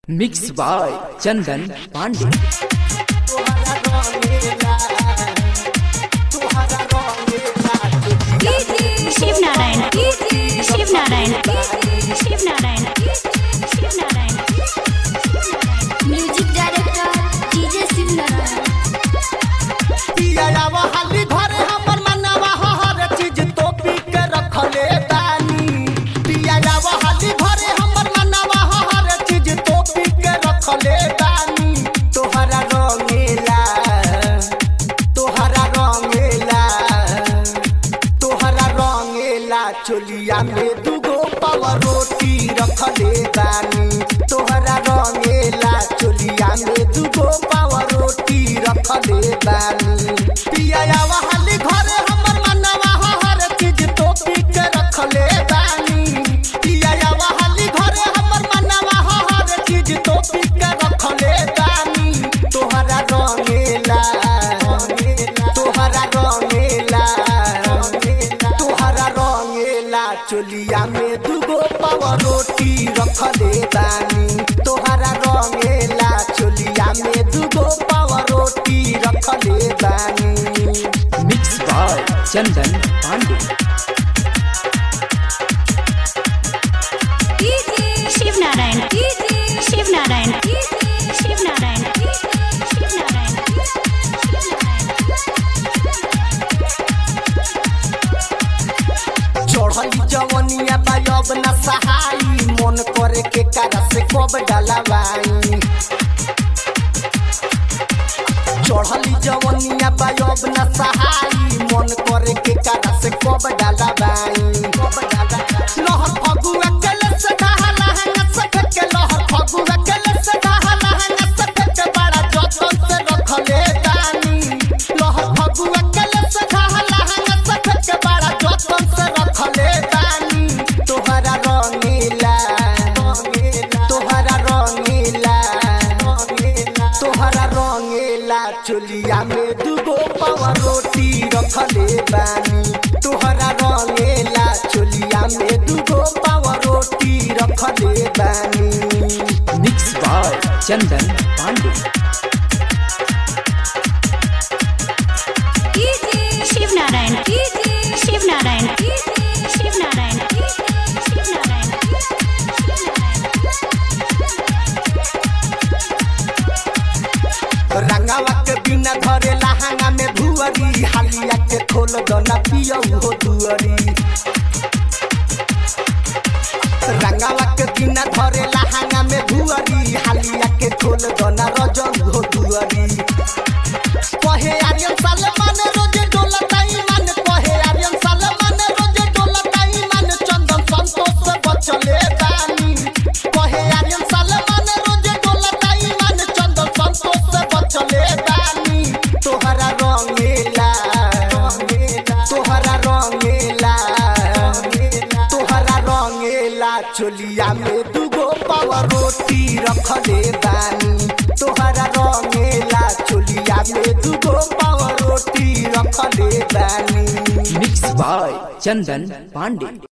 mix by Chandan Pandey Shiv Narayan Shiv Narayan Shiv Narayan Shiv Narayan music director DJ Shiv Narayan पियावा हाली घरे हमर मनवा हर चीज तो पी के रखले बानी पियावा हाली घरे हमर मनवा हर चीज तो पी के रखले बानी तोहरा रंगेला तोहरा रंगेला तोहरा रंगेला चोलिया में दुगो पावा रोटी रखले बानी तोहरा रंगेला चोलिया में दुगो पावा रोटी रखले बानी पियावा हाली घरे हमर मनवा हर चीज तो पी के रखले बानी पियावा हाली घरे हमर मनवा हर चीज तो पी के रखले बानी तोहरा रंगेला तोहरा रंगेला तोहरा रंगेला चोलिया में दुगो पावा रोटी रखले बानी तोहरा रंगेला चोलिया में दुगो पावा रोटी रखले बानी मिक्स बाय चंदन पांडे शिव नारायण शिव नारायण शिव नारायण शिव नारायण चढ़ली जवनिया बायब न सहाई मन करे के कारा से कब डलवाई चढ़ली जवनिया बायब न सहाई मन करे के कारा से कब डलवाई लहर फगुआ कल से ढहला है सख के लहर फगुआ कल से ढहला है सख के बड़ा जतन से रखले दानी लहर फगुआ कल से ढहला है सख के बड़ा जतन से रखले दानी तोहरा रंगीला तोहरा रंगीला तोहरा रंगीला चोलिया में दुगो पावा रोटी रखले बानी तोहरा रंगीला चोलिया में दुगो पावा रोटी रखले बानी मिक्स बाय चंदन पांडे शिव नारायण शिव नारायण शिव नारायण शिव नारायण रंगावा के बिना धरे लहंगा में भुअरी हालिया के खोल दना पियऊ हो दुअरी रंगावा के बिना धरे लहंगा में भुअरी हालिया के खोल दना रजल हो दुअरी कहे आर्यन सलमान रोजे डोलताई मन कहे आर्यन सलमान रोजे डोलताई मन चंदन संतोष से बचले बानी कहे आर्यन सलमान रोजे डोलताई मन चंदन संतोष से बचले बानी तोहरा रंगीला तोहरा रंगीला तोहरा रंगीला चोलिया में दुगो पावा रोटी रखले बानी तोहरा रंगीला चोलिया में दुगो पावा रोटी रखले बानी मिक्स बाय चंदन पांडे